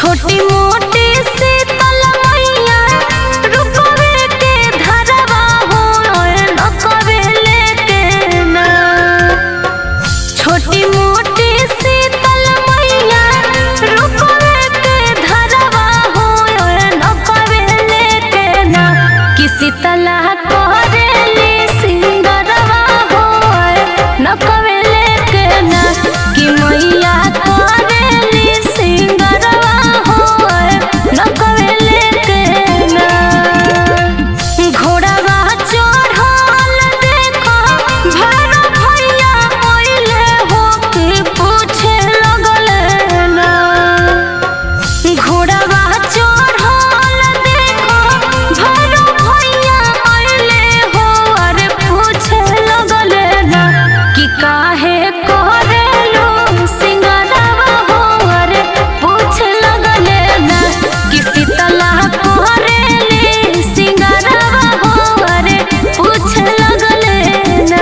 छोटी मोटी शीतल मैया रुपवे के धरवा हो नकवे लेके ना छोटी मोटी शीतल मैया रुपवे के धरवा हो नकवे लेके ना कि शीतला करेली सिंगरवा हो नकवे लेके ना कि मैया करेली सिंगरवा हो नकवे लेके ना घोड़ावा चढ़ल देखो भैरो भैया अइले हो के पूछे लगल ना घोड़ावा चढ़ल देखो भैरो भैया अइले हो अरे पूछे लगल ना कि काहे करेलू सिंगरवा हो अरे पूछे लगल ना कि शीतला करेली सिंगरवा हो अरे पूछे लगल ना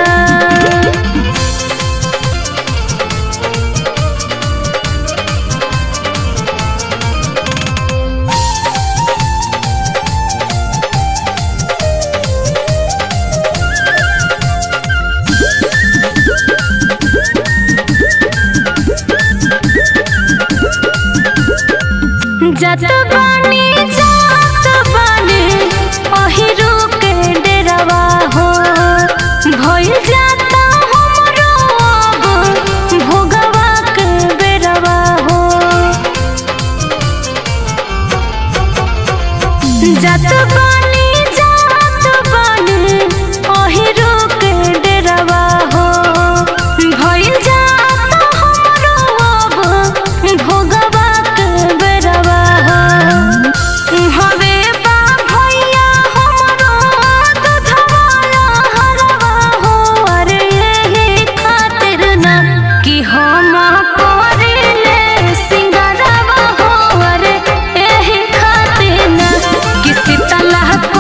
जत बानी जात बानी अहिरू के डेरवा हो भइल जाता हमरो अब भोगवा के बेरवा हो जत बानी जात बानी अहिरू के डेरवा हो भइल जाता हमरो अब भोगवा के बेरवा हो हवे बा भैया हमरो दूधवाला हरवा हो अरे यही खातिर ना कि हम करिले सिंगरवा हो अरे यही खातिर ना कि शीतला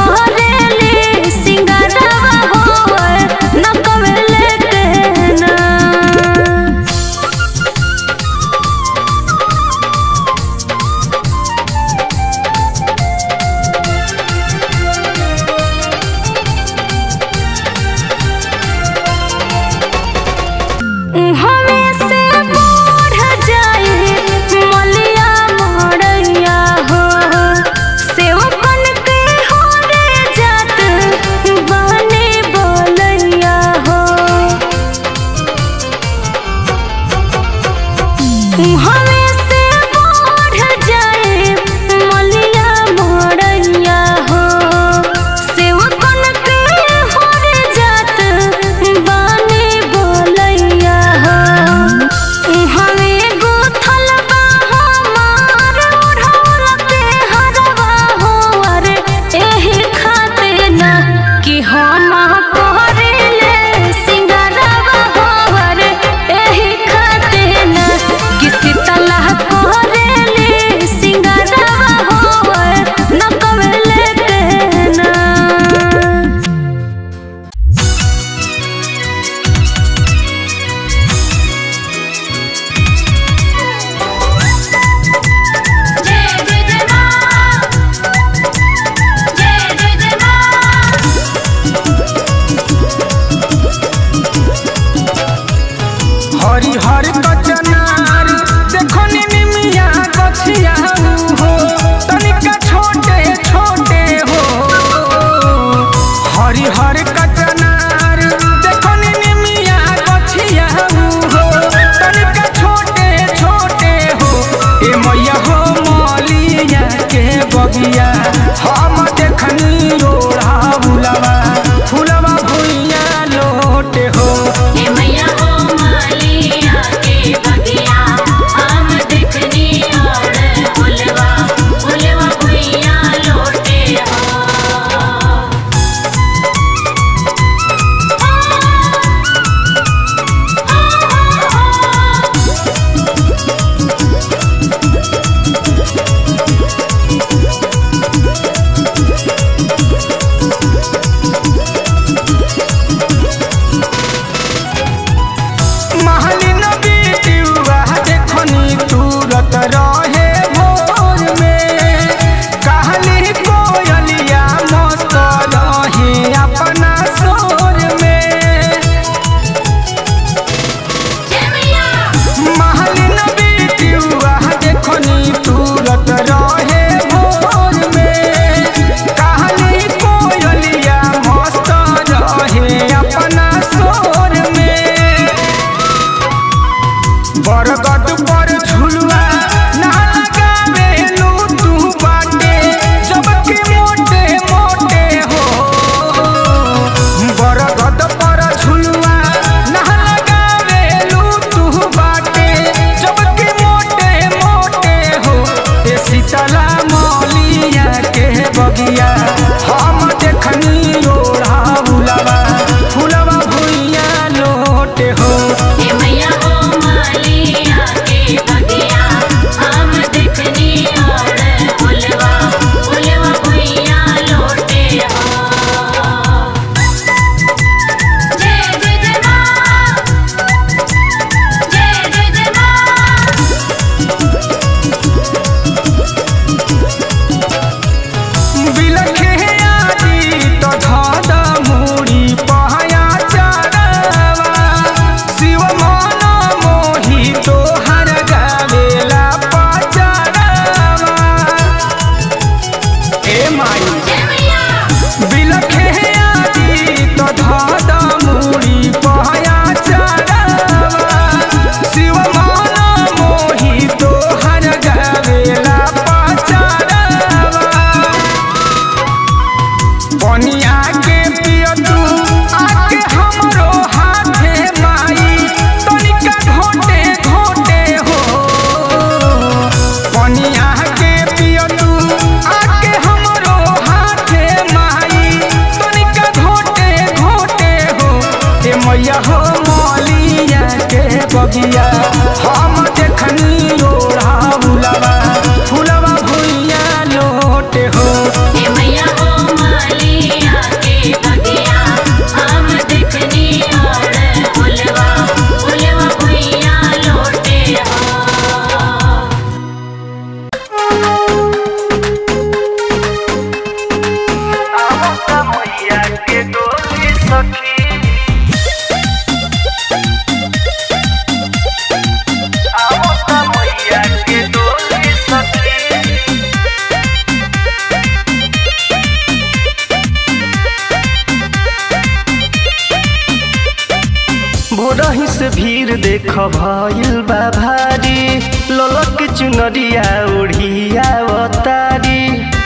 देख भइल बा भारी ललक चुनरिया ओढ़िया अवतारी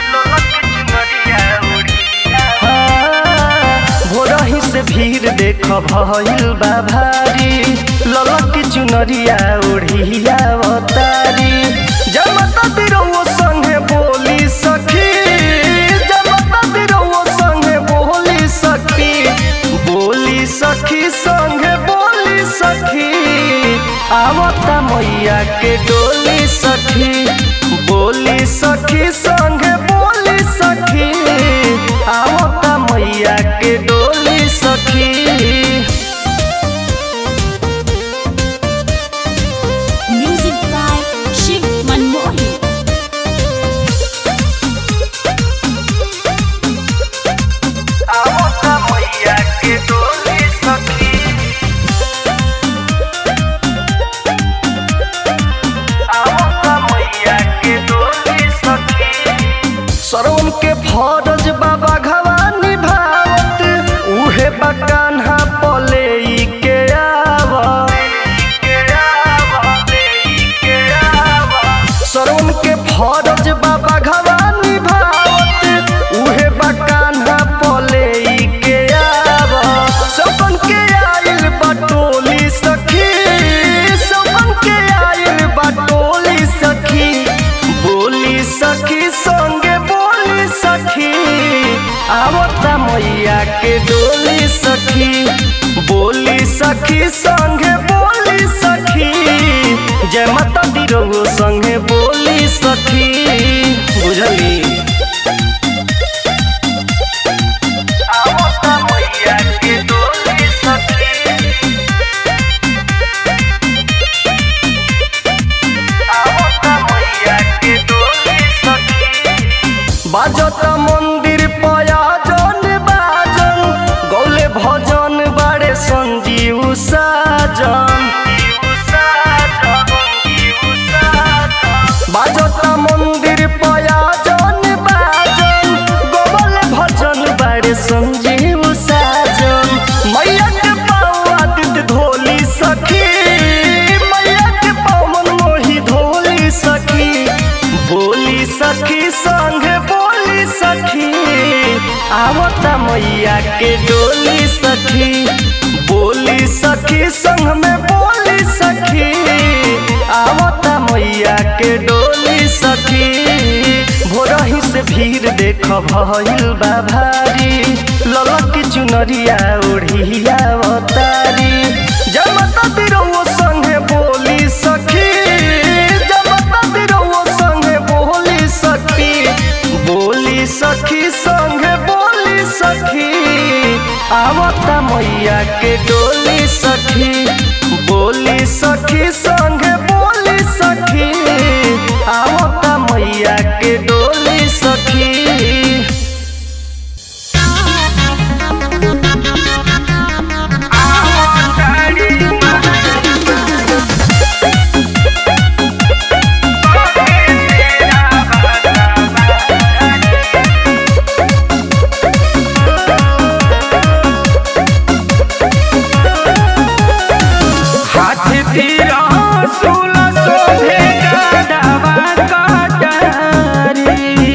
भोरही से भीड़ देख भइल बा भारी ललक चुनरिया ओढ़िया अवतारी जमता तिरौ संगे बोली सखी जमता तिरौ संगे बोली सखी बोली सखी संगे बोली सखी आवता मैया के डोली सखी बोली सखी संगे बोली सखी आवता मैया के डोली सखी Music by Shiv Manmohi. आवता मैया के डोली सखी आवता मैया के डोली सखी सरवन के फरज बाबा घवानी भावत उहे बकान्हा पले ई के सरवन के फरज बाबा घवानी भावत उहे बकान्हा पले ई के आव सबन के आइल बटोली सखी सबन के आइल बटोली सखी बोली सखी संगे बोली सखी आवता मैया के डोली सखी बोली सखी संगे बोली सखी जय माता दी रघु संगे बोली सखी बुझली आवता मैया के डोली सखी आवता मैया के डोली सखी बाजत मंदिर पया जन बाजन गौले भजन बारे संजीव साजन बाजत मंदिर पया जन बाजन गौले भजन बारे संजीव साजन मैया के पाँव आदित धोली सखी मैया के पाँव मन मोही धोली सखी बोली सखी संग बोली सखी आवता मैया के डोली सखी बोली सखी संग में बोली सखी आवता मैया के डोली सखी भोरही से भीड़ देख भइल बा भारी ललक चुनरिया ओढ़िया अवतारी जमता तिरौ संगे बोली सखी जमता तिरौ संगे बोली सखी बोली सखी संगे बोली सखी आवता मैया के डोली सखी बोली सखी संगे बोली सखी आवता मैया के डोली सखी हाथ तेरा सूला सोधे गाडवा काटारी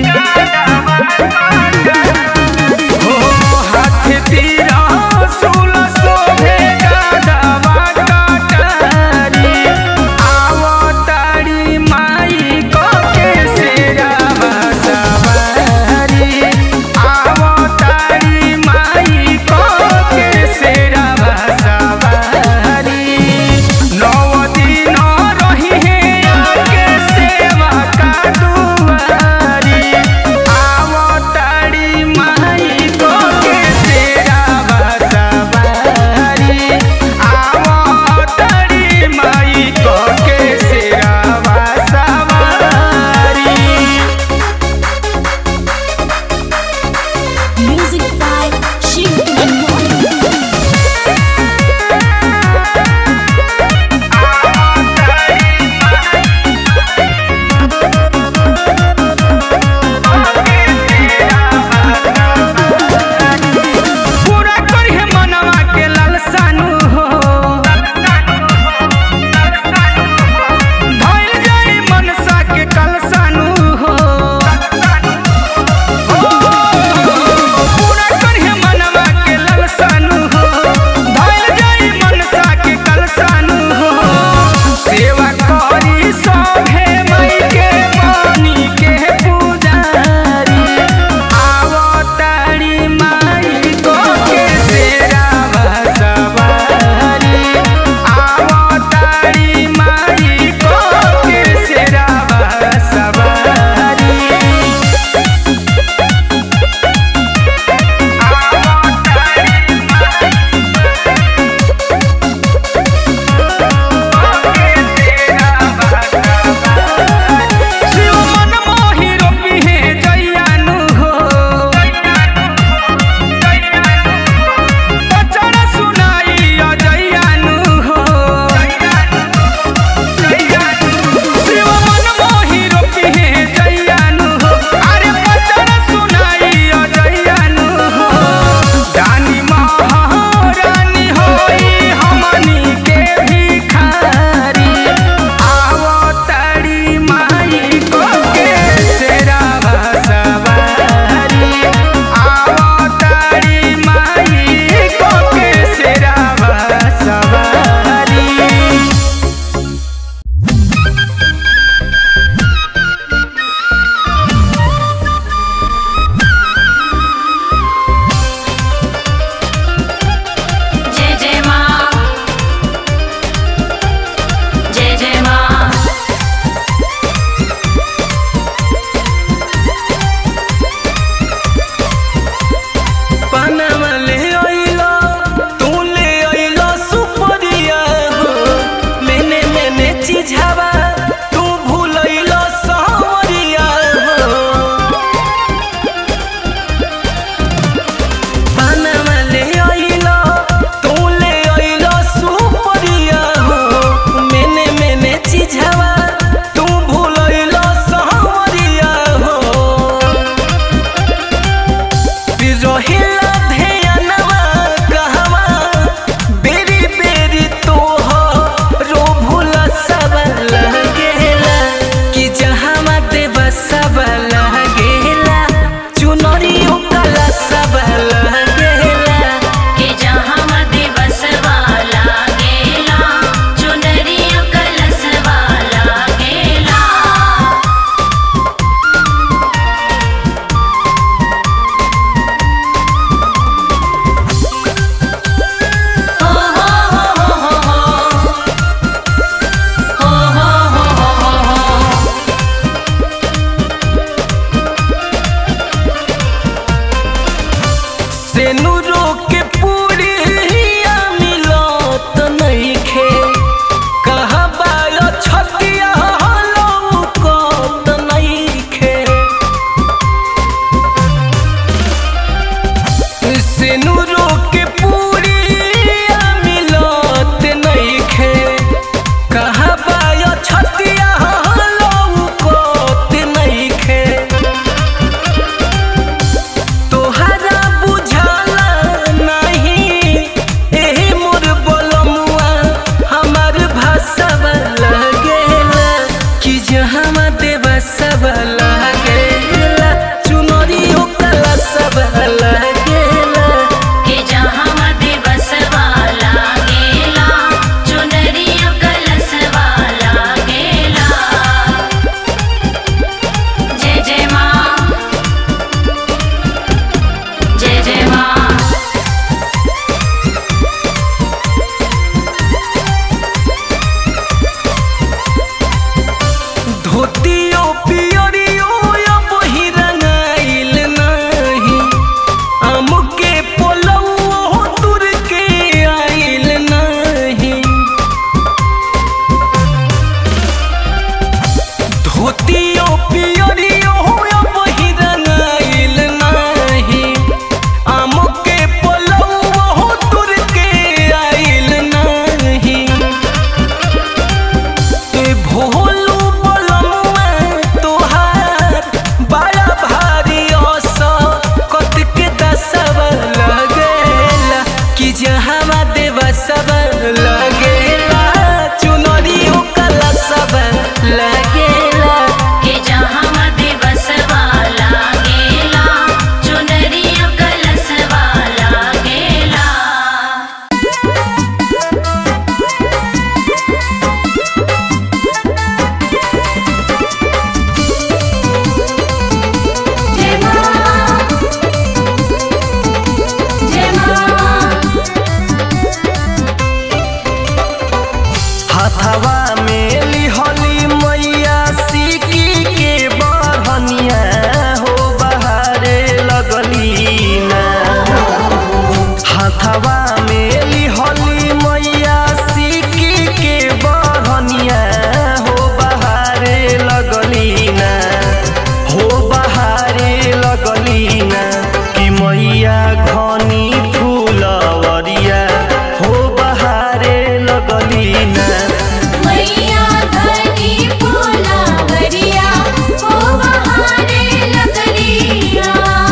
हथवा में लिहली मैया सिक्की के बहनिया हो बहारे लगली ना हो बहारे लगली ना कि मैया घनी फूलवरिया हो बहारे लगली ना मैया धनी फूलावरिया ओ बहारे लगलिया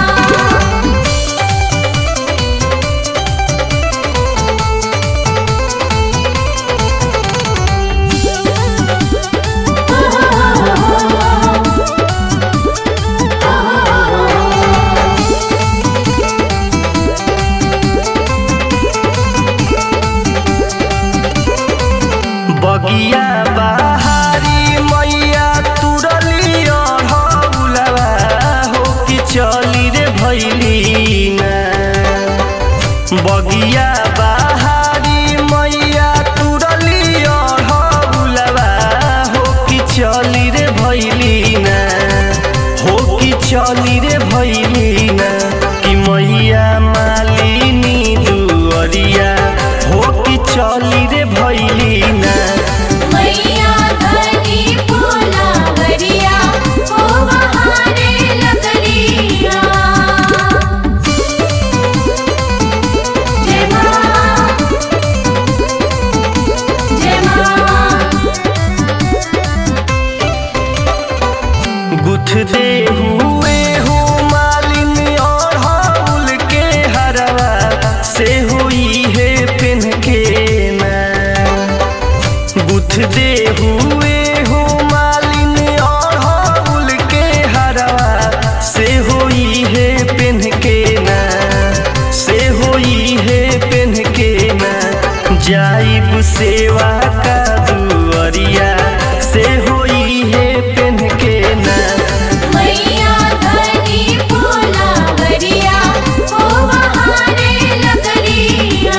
बगिया बहारी मैया तुरली अढ़ौलवा हो कि चली रे भैली ना बगिया बहारी मैया तुरली अढ़ौलवा हो कि चली रे भैली ना हो कि चली रे भैली ना कि मैया मालिनी दुअरिया हो कि चली रे भैली ना मैया धनी फूलावरिया ओ बहारे लगलिया जय मां जय मां गुथ दे हुए हो मालिन और हाउल के हरवा से हुई है पिन के ना गुथ दे हुए हो मालिन और हाउल के हरवा से हुई है पिन के ना से हुई है पिन के ना जाइब सेवा का दुअरिया से हुई है पिन के ना मैया धनी फूलावरिया ओ बहारे लगलिया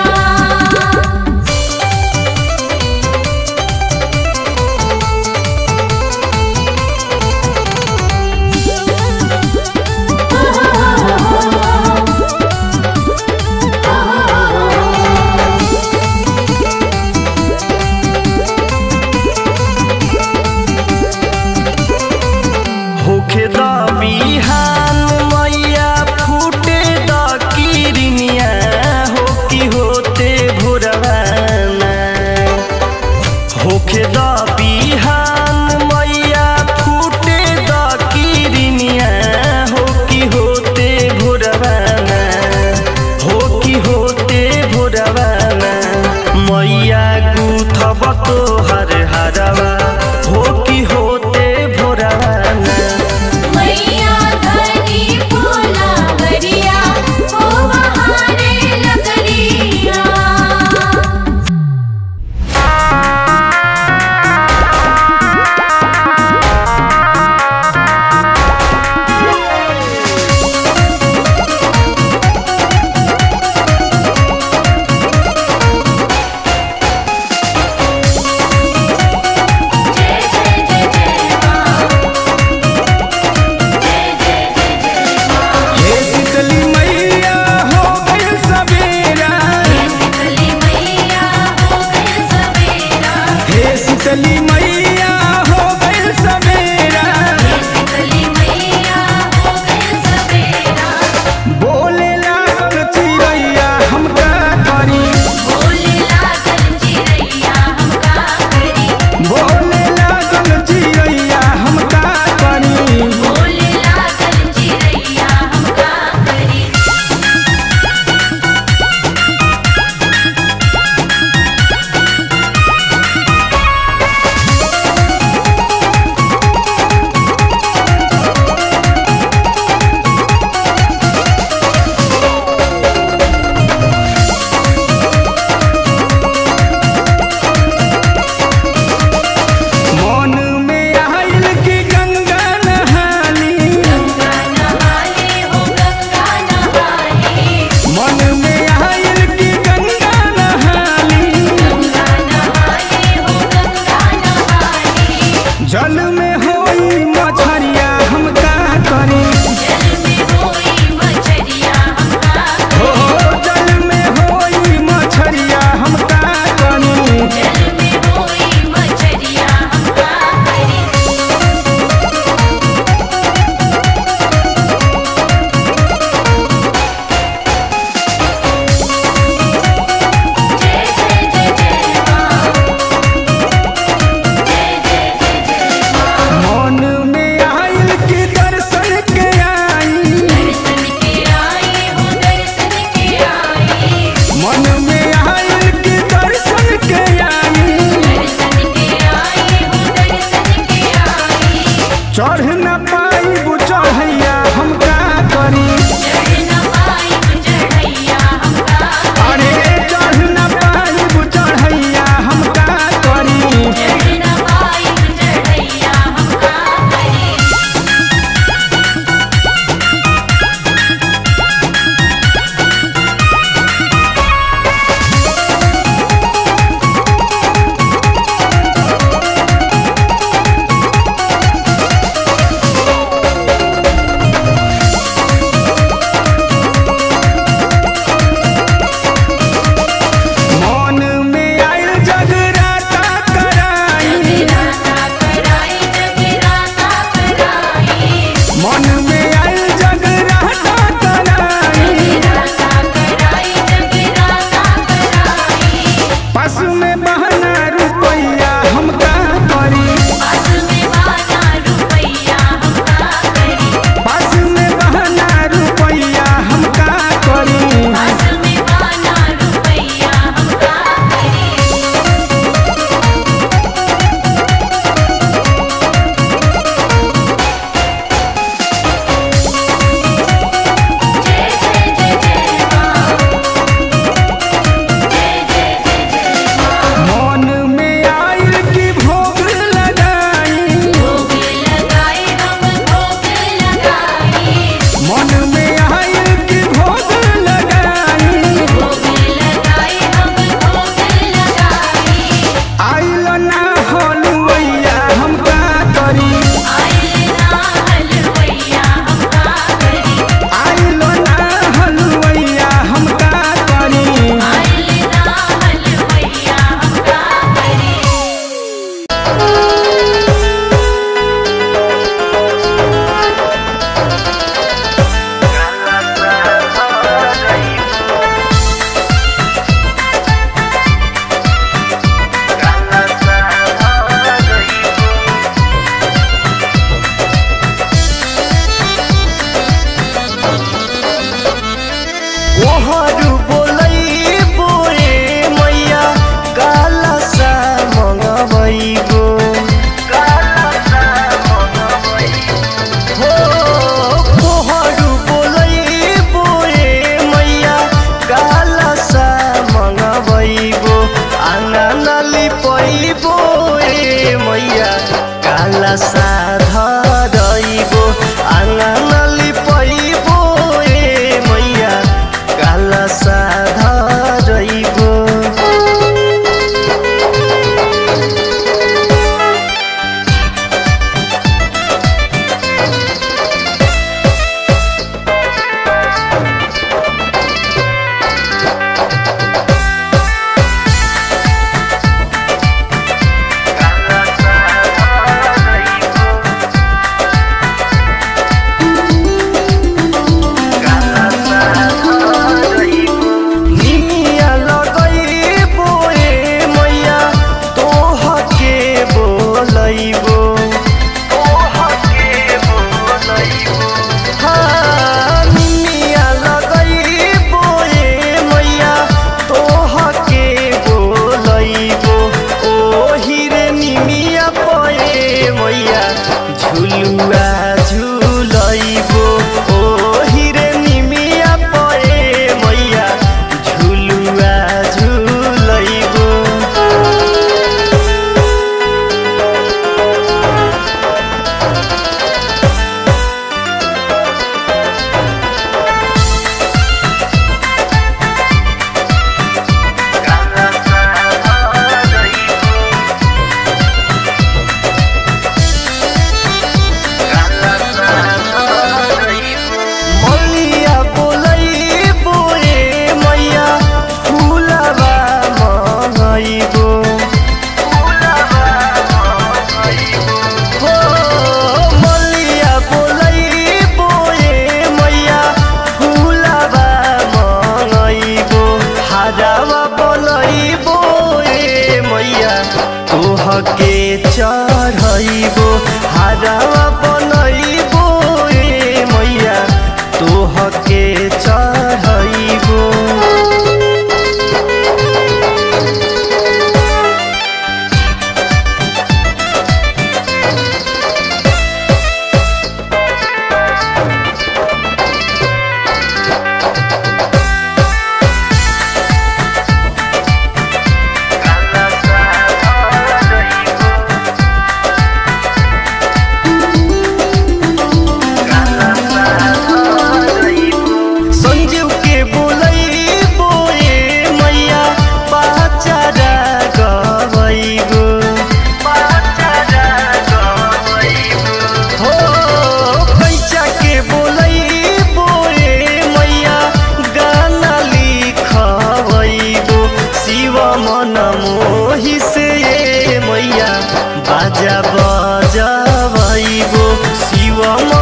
अइबो शिव